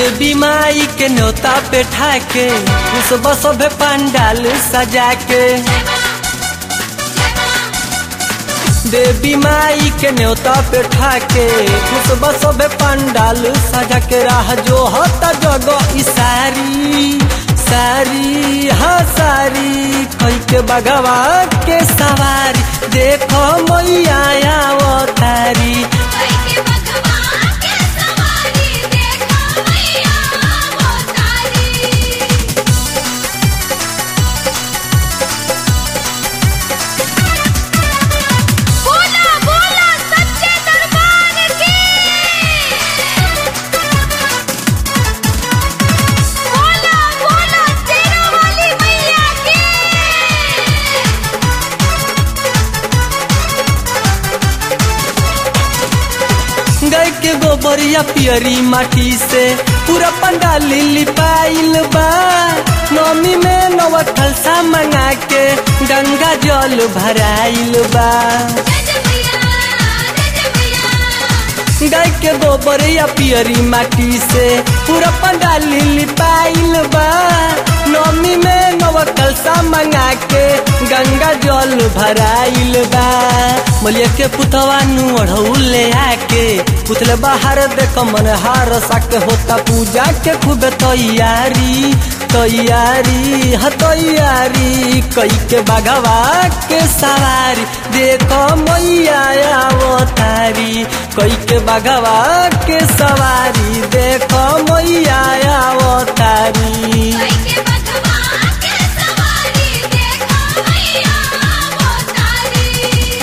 देवी माई के न्योता पे ठाके उस बसभे पंडाल सजा के देवी माई के न्योता पे ठाके उस बसभे पंडाल सजा के राह जो होता जगह ई सारी सारी हाँ सारी कई के बगवा के सवारी देखो मैया अवतारी के बगवा के सवारी देखो मैया वो तारी बोला बोला सच्चे दरबार की बोला बोला तेरा वाली मैया की गाय के गोबरिया पियरी माटी से पूरा पंडाल लिपाइल बा नमी में नवा खलसा मंगा के गंगा जल भराइल बा जय मैया जय मैया गाय के गोबरिया पियरी माटी से पूरा पंडाल लिपाइल बा नमी में नवा कलसा मंगा के गंगा जल भराइल बा मलिया के पुतवा नु अढ़ऊ ले आके पुतले बाहर देख मन हार साके होता पूजा के खूब तैयारी तैयारी ह तैयारी कई के बाघवा के सवारी देखो मैया अवतारी कई के बाघवा के सवारी देखो मैया अवतारी के बगवा के सवारी देखो मैया वो तारी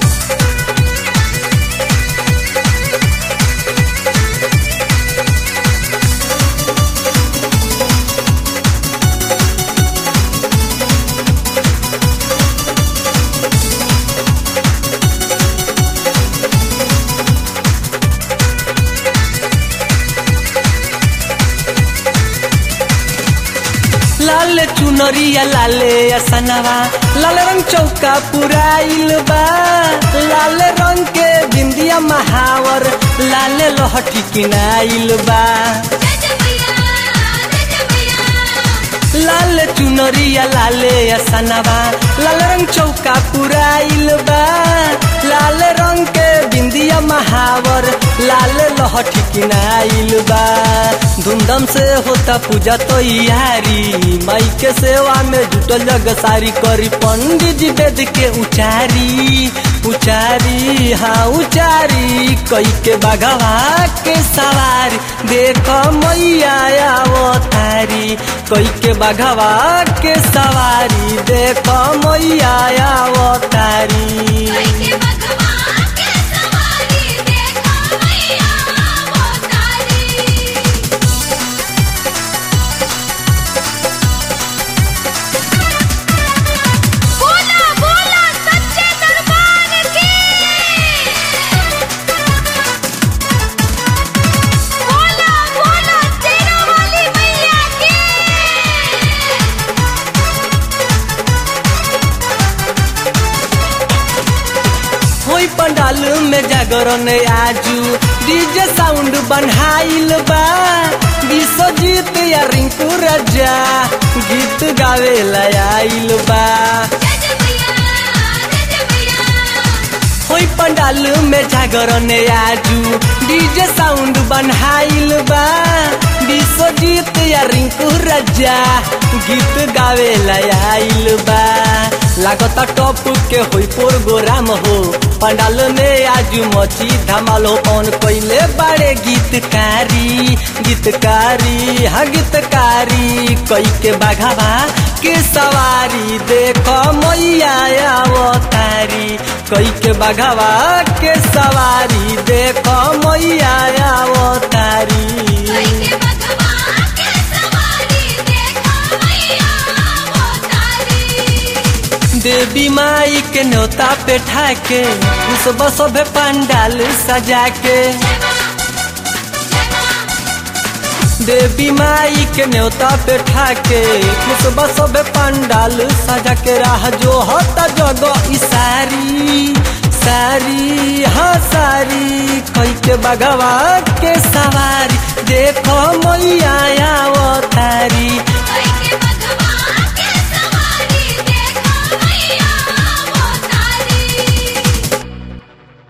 लाल चुनरिया लाले असनवा लाल रंग चौका पुराइल बा लाल रंग के बिंदिया महावर लाल लहठी किनाइल बा जय मैया जय मैया लाल चुनरिया लाले असनवा लाल रंग चौका पुराइल बा लाल रंग के बिंदिया महावर लाल लहठी किनाइल बा धूमधाम से होता पूजा तैयारी माई के सेवा में जुटल जग सारी करी पंडित जी वेद के उचारी उचारी हाँ उचारी कई के बाघवा के सवारी देखो मैया अवतारी कई के बाघवा के सवारी देखो मैया अवतारी के बगवा के सवारी देखो मैया वो तारी बोला बोला सच्चे दरबार की बोला बोला तेरा वाली मैया की होई पंडाल में जागरण आजू डीजे साउंड बनहाइल बा विश्वजीत या रिंकू राजा गीत गावे आइल बा जय मैया जय मैया होई पंडाल में जागरण आजू डीजे साउंड बनहाइल बा विश्वजीत या रिंकू राजा गीत गावे आइल बा लागता टॉप के होई प्रोग्राम हो पंडाल में आजू मची धमाल हो कौन कोइले बड़े गीतकारी गीतकारी हाँ गीतकारी कई के बाघावा के सवारी देखो मैया अवतारी कई के बाघावा के सवारी देखो मैया अवतारी के बगवा के सवारी देखो मैया वो तारी देवी माई के न्योता पे ठाके उस बसभे पंडाल सजा के देवी माई के न्योता पे ठाके उस बसभे पंडाल सजा के राह जो होता जगह ई सारी सारी हाँ सारी कई के बगवा के